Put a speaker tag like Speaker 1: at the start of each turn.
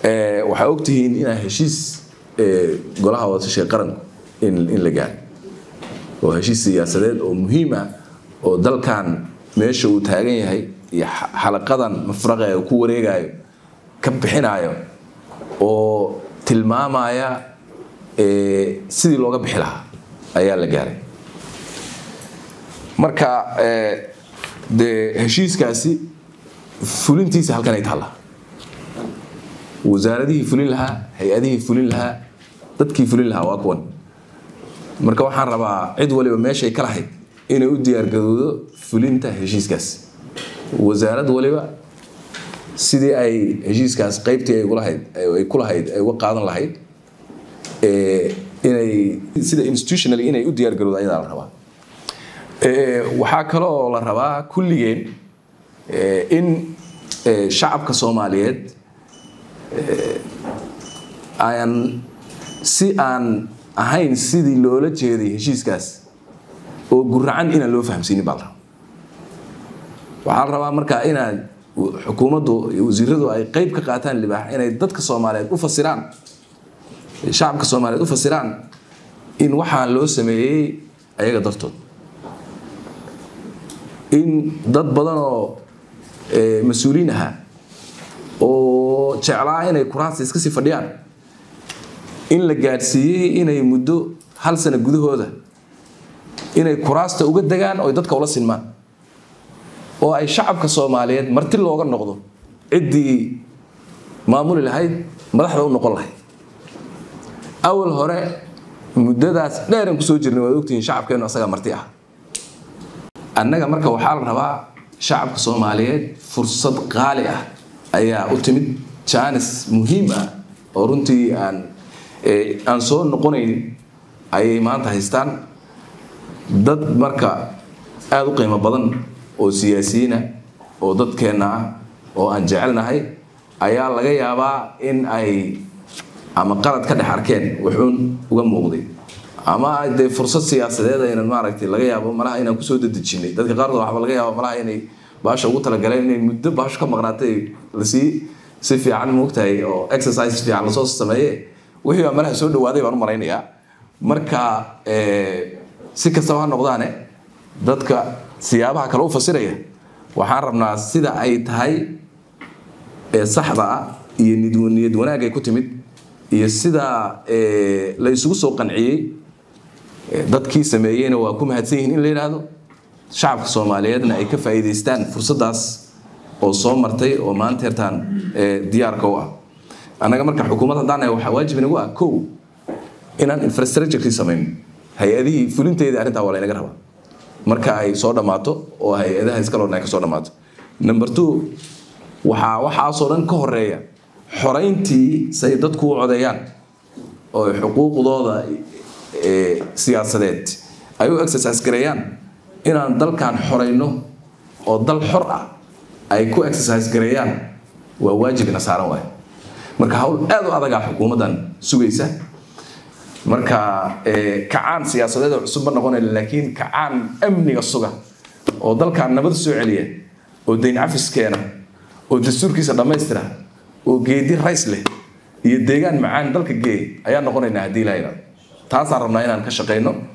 Speaker 1: waxaa ogtihiin inaa heshiis golaha wadatashiga qaranku in la gaaray oo heshiis siyaasadeed oo muhiim ah oo dalkan meesha uu taagan yahay iyo xalaqadan mafraqa ee ku wareegayo ka bixinayo oo tilmaamaya sidii looga bixi lahaa ayaa la gaaray marka dee heshiiskaasi fulintiisa halkan ay taallaa wasaaradihii fulin lahaa hay-adihii fulin lahaa dadkii fulin lahaa waa kuwan marka waxaan rabaa cid waliba meeshay ka lahayd inay u diyaargarowdo fulinta heshiiskaas wasaarad waliba sidii ay heshiiskaas qaybtii ay ku lahayd ay uga qaadan lahayd inay sida institutional inay u diyaargarowdo ayadaa la rabaa waxaa kaloo la rabaa kulligeen in shacabka soomaaliyeed aan si aan ahayn sidii loola jeeday heshiiskaas oo guracan inaan loo fahamsiinin baa la rabaa waxaa la rabaa markaa inaad xukuumaddu iyo wasiiradu ay qeyb ka qaataan libaax inay dadka soomaaliyeed u fasiraan shacabka soomaaliyeed u fasiraan in waxaa loo sameeyey ayaga dartood in dad badan oo mas-uuliin ahaa oo jeclaa inay kuraasta iska sii fadhiyaan in la gaadhsiiyey inay muddo hal sano gudahooda inay kuraasta uga degaan oo dadka ula sinmaan oo ay shacabka soomaaliyeed marti looga noqdo ciddii maamuli lahayd madaxda u noqon lahayd awal hore muddadaas dheeran kusoo jirnay waad ogtihiin shacabkeennu asagaa marti ah annaga marka waxaa la rabaa shacabka soomaaliyeed fursad qaali ah ayaa u timid jaanis muhiim ah oo runtii aan aan soo noqonayn ayay maanta haystaan dad marka aada u qiimo badan oo siyaasiyiina oo dadkeenna ah oo aan jecelnahay ayaa laga yaabaa in ay ama qalad ka dhex arkeen wuxuun uga muuqday ama dee fursad siyaasadeed aynan maaragtay laga yaabo malaha inaan kusoo dadejinay dadka qaarkood waxba laga yaabo malaha inay baasha ugu talagaleen inay muddo baasho ka maqnaatay lasii si fiican moogtahay oo exercise fiican lasoo sameeye wixii baa malaha soo dhawaaday baan u malaynayaa marka si kastaba ha noqdaane dadka siyaabaha kale u fasiraya waxaan rabnaa sida ay tahay ee saxda ah iyo niyad wanaag ay ku timid iyo sida la isugu soo qanciyey dadkii sameeyeyna waa ku mahadsan yihiin in la yidhaahdo shacabka soomaaliyeedna ay ka faa'iidaystaan fursaddaas oo soo martay oo maanta hertaan diyaarka u ah annaga marka xukuumad haddaan waxaa waajib inagu ah kow inaan infrastructurekii samayno hay-adihii fulinteedii arrintaa waa laynaga rabaa marka ay soo dhammaato oo hay-adaha iskaloodna ay ka soo dhammaato number two waxaa waxaasoo dhan ka horeeya xorayntii say dadku u codeeyaan oo xuquuqdooda siyaasadeed ay u exercise gareeyaan inaan dalkan xorayno oo dal xor ah ay ku exercise gareeyaan waa waajibina saaran waay marka hawl aad u adagaa xukuumaddan sugaysa marka kacaan siyaasadeed oo cusub ma noqonayna laakiin kacaan amniga suga oo dalkan nabad soo celiya oo dayn cafis keena oo dastuurkiisa dhammaystira oo geedi rays leh iyo deegaan macaan dalka geey ayaa noqonaynaa haddii la yidhahdo taasaan rabnaa inaan ka shaqayno